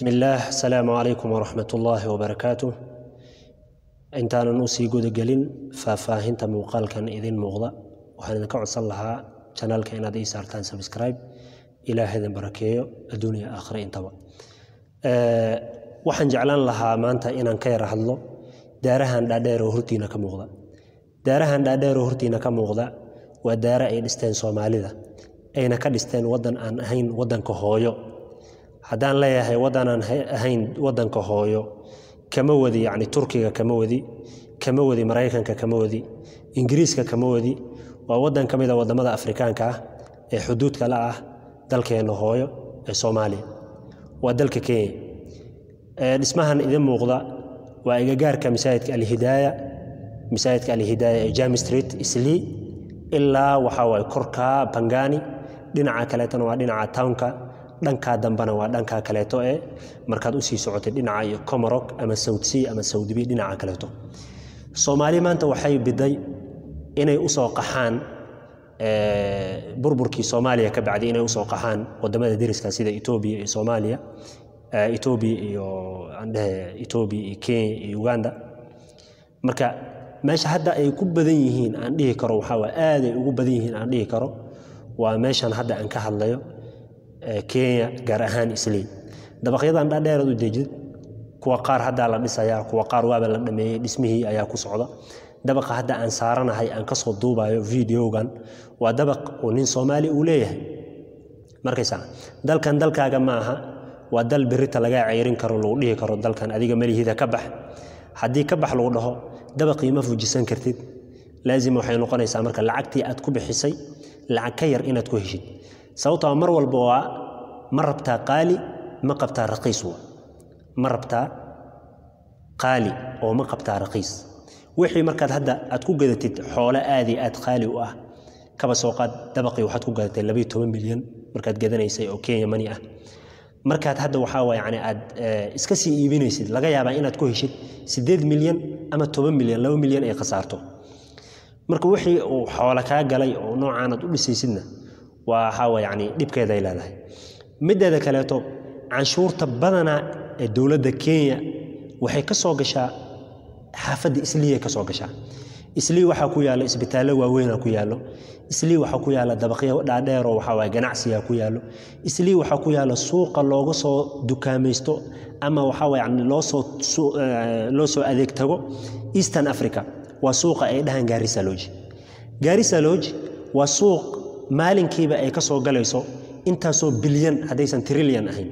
بسم الله السلام عليكم ورحمة الله وبركاته intaanan usii gudagelin faahfaahinta muuqaalkan idin muuqda waxaan idinka codsan lahaa janaalka inaad ii saartaan subscribe ilaah idin barakeeyo adduuniya aakhira intaba waxaan jeclaan lahaa maanta inaan ka yara hadlo daarahan dhaadheer oo hortiina ka muuqda daarahan dhaadheer oo hortiina ka muuqda waa daara ay dhisteen soomaalida ayna ka dhisteen waddan aan ahayn waddanka hooyo haddaan leeyahay waddanaan ahayn waddanka hooyo kama wadi yacni turkiga kama wadi kama wadi maraykanka kama wadi ingiriiska kama wadi waa waddan ka mid a waddamada afrikaanka ah ee xuduudka la ah dalkeenna hooyo ee soomaaliya waa dalka kenya dhismahan idin muuqda waa igagaarka masaajidka alhidaaya masaajidka alhidaaya ee jami street islii ilaa waxaa waaye korka bangani dhinaca kaleetona waa dhinaca townka dhankaa dambena waa dhankaa kaleeto ee markaad usii socotay dhinaca iyo comarog ama sawdsea ama sawdbi dhinaca kaleeto soomaali maanta waxay biday inay usoo qaxaan burburkii soomaaliya ka bacday inay usoo qaxaan wadamada deriska sida etoobiya iyo soomaaliya etoobiya iyo andhehe etoobiya iyo kenya iyo uganda marka meesha hadda ay ku badan yihiin aan dhihi karo waxaa waa aad ay ugu badan yihiin aan dhihi karo waa meeshan hadda aan ka hadlayo kenya gaar ahaan islii dabaqyadan dhaadheeraad u dejid kuwa qaar haddaa la dhisayaa kuwa qaar waaba la dhameeyey dhismihii ayaa ku socda dabaqa hadda aan saaranahay aan kasoo duubayo videogan waa dabaq uu nin soomaali uu leeyahay markaysaa dalkan dalkaaga ma aha waa dal berita lagaa ceyrin karo lagu dhihi karo dalkan adiga malihida ka bax haddii ka bax lagu dhaho dabaqii ma fujisan kartid laazim waxay noqonaysaa marka lacagtii aad ku bixisay lacag ka yar inaad ku heshid sababtoo mar walba waa ma rabtaa qaali ma qabtaa raqiis wa ma rabtaa qaali oo ma qabtaa raqiis wixii markaad hadda aad ku gadatid xoolo aadi aad qaali u ah kaba soo qaad dabaqii waxaad ku gadatay labayo toban milyan markaad gadanaysay oo kenya mani ah markaad hadda waxaa waa yani aad iska sii iibinaysid laga yaabaa inaad ku heshid siddeed milyan ama toban milyan laba milyan ay khasaarto marka wixii uu xoolo kaa galay oo noocaanaad u dhisaysidna waxaawa yani dhibkeeday leedahay mideeda kaleeto canshuurta badanaa ee dowladda kenya waxay ka soo gashaa xaafadda isliiay ka soo gashaa islii waxaa ku yaalla isbitaallo waaweynaa ku yaallo islii waxaa ku yaalla dabaqyo dhaadheeroo waxaa waye ganacsigaa ku yaallo islii waxaa ku yaalla suuqa looga soo dukaamaysto ama waxaa waye yani loo soo loo soo adeeg tago eastern africa waa suuqa ay dhahaan gaarisa lodge gaarisa lodge waa suuq maalinkiiba ay ka soo galayso intaasoo bilyan haddaysan trilyan ahayn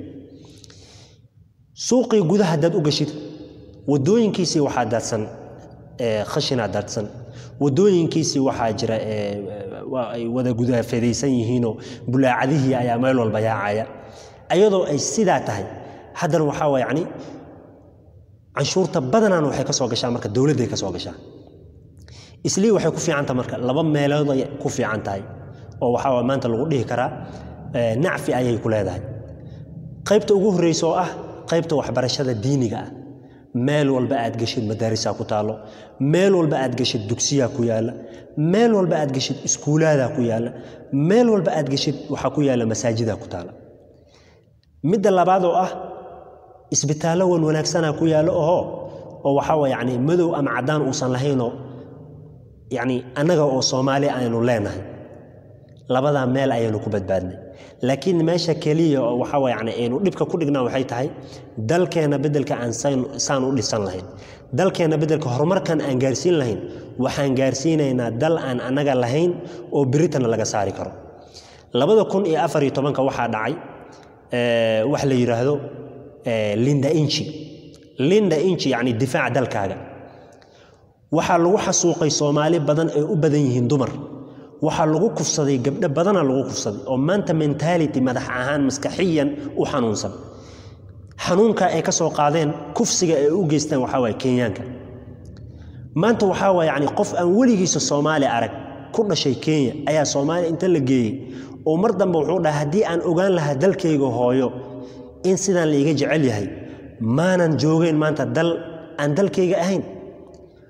suuqii gudaha haddaad u gashid wadooyinkiisii waxaa daadsan khashinaa daadsan wadooyinkiisii waxaa jira ay wada gudaafadaysan yihiinoo bulaacadihii ayaa meel walba yaacaya ayadoo ay sidaa tahay haddana waxaa waa yacni canshuurta badanaan waxay ka soo gashaa marka dowladday ka soo gashaa islii waxay ku fiican tahay marka laba meelooday ku fiican tahay oo waxaa maanta lagu dhihi karaa nacfi ayay ku leedahay qaybta ugu horreysa oo ah qaybta waxbarashada diiniga ah meel walba aad geshid madaarisaa ku taallo meel walba aad geshid dugsiyaa ku yaalla meel walba aad geshid iskuulaadaa ku yaalla meel walba aad geshid waxaa ku yaalla masaajidaa ku taalla midda labaad oo ah isbitaallo wan wanaagsanaa ku yaallo oho oo waxaa waa yacni madow ama caddaan uusan lahaynoo yacni annaga oo soomaali aynu leenahay labadaa meel ayaynu ku badbaadnay laakiin meesha keliya oo waxaa waa yani aynu dhibka ku dhignaa waxay tahay dalkeenna beddelka aan saan u dhisan lahayn dalkeenna beddelka horumarkan aan gaarsiin lahayn waxaan gaarsiinaynaa dal aan annaga lahayn oo beritana laga saari karo labada kun iyo afar iyo tobanka waxaa dhacay wax la yidhaahdo linda inchi linda inchi yacni difaaca dalkaaga waxaa lagu xasuuqay soomaali badan ay u badan yihiin dumar waxaa lagu kufsaday gabdho badana lagu kufsaday oo maanta mentality madax ahaan maskaxiyan u xanuunsan xanuunka ay ka soo qaadeen kufsiga ay u geystaan waxaa waye kenyaanka maanta waxaa waye yani qof aan weligiisa soomaali arag ku dhashay kenya ayaa soomaaliya inta la geeyey oo mar dambe wuxuu dhaha haddii aan ogaan lahaa dalkayga hooyo in sidaan laiga jecel yahay maanan joogeyn maanta dal aan dalkayga ahayn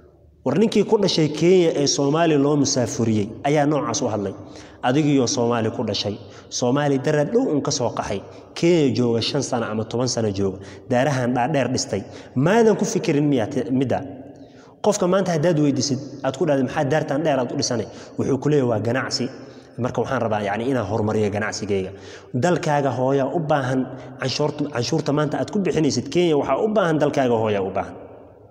war ninkii ku dhashay kenya ee soomaali loo musaafuriyey ayaa noocaas u hadlay adigiioo soomaali ku dhashay soomaali dara dhow un ka soo qaxay kenya jooga shan sano ama toban sano jooga daarahan dhaadheer dhistay maadan ku fikirin midda qofka maanta haddaad weydiisid aad ku dhahda maxaa daartan dheer aad u dhisanay wuxuu ku leeyahy waa ganacsi marka waxaan rabaa yani inaan horumariyo ganacsigayga dalkaaga hooyaa u baahan canshuurta maanta aad ku bixinaysid kenya waxaa u baahan dalkaaga hooyaa u baahan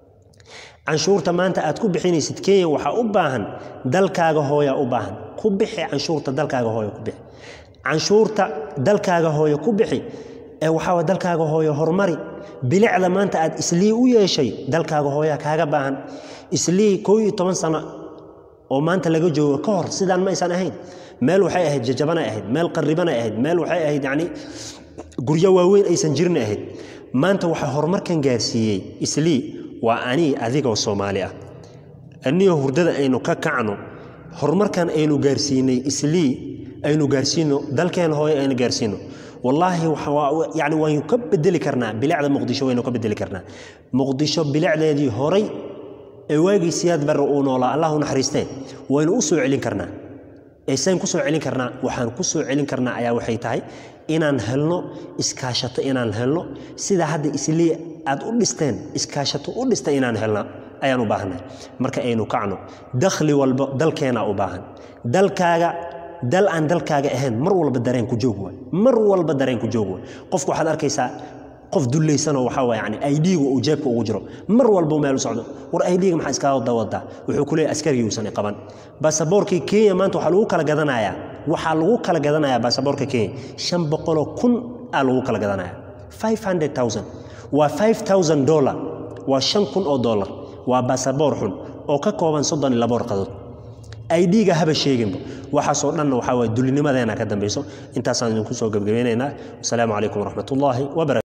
canshuurta maanta aad ku bixinaysid kenya waxaa u baahan dalkaaga hooyaa u baahan ku bixi canshuurta dalkaaga hooya ku bixi canshuurta dalkaaga hooya ku bixi ee waxaa dalkaaga hooya horumari bilicda maanta aad islii u yeeshay dalkaaga hooyaa kaaga baahan islii koo iyo toban sano oo maanta laga joogo ka hor sidaan ma aysan ahayn meel waxay ahayd jajabanay ahayd meel qarribanay ahayd meel waxay ahayd yacni guryo waaweyn aysan jirin ahayd maanta waxaa horumarkan gaarsiiyey islii waa anii adigoo soomaali ah anigoo hurdada aynu ka kacno horumarkan aynu gaarsiinay islii aynu gaarsiino dalkeena hooye aynu gaarsiino wallaahi yani waynu ka bedeli karnaa bilicda muqdisho waynu ka bedeli karnaa muqdisho bilicdeedii horay ee waagii siyaad barre uu noolaa allah u naxariistee waynu u soo celin karnaa eesaan ku soo celin karnaa waxaan ku soo celin karnaa ayaa waxay tahay inaan helno iskaashato inaan helno sida hadda islii aad u dhisteen iskaashato u dhista inaan helna ayaan u baahannahay marka aynu kacno dakhli walba dalkeenaa u baahan dalkaaga dal aan dalkaaga ahayn mar walba dareen ku joog waay mar walba dareen ku joog waay qofku waxaad arkaysaa qof dullaysanoo waxaa waa yani aidhiiga uu jeebka ugu jiro mar walba meel u socdo war aidhiiga maxaa iskaga dawadaa wuxuu ku leeyahy askarigii uusan qaban baasaboorkii kenya maanta waxaa lagu kala gadanayaa waxaa lagu kala gadanayaa baasaboorka kenya shan boqoloo kun aa lagu kala gadanayaa five hundred thousand waa five thousand dollar waa shan kun oo dollar waa baasaboor xun oo ka kooban soddon iyo laba warqadood aidhiiga haba sheeginba waxaasoo dhanna waxaa waye dulinimadeena ka dambayso intaasaan idinku soo gebgabeynaynaa wasalaamu calaykum waraxmat ullaahi wabarakatu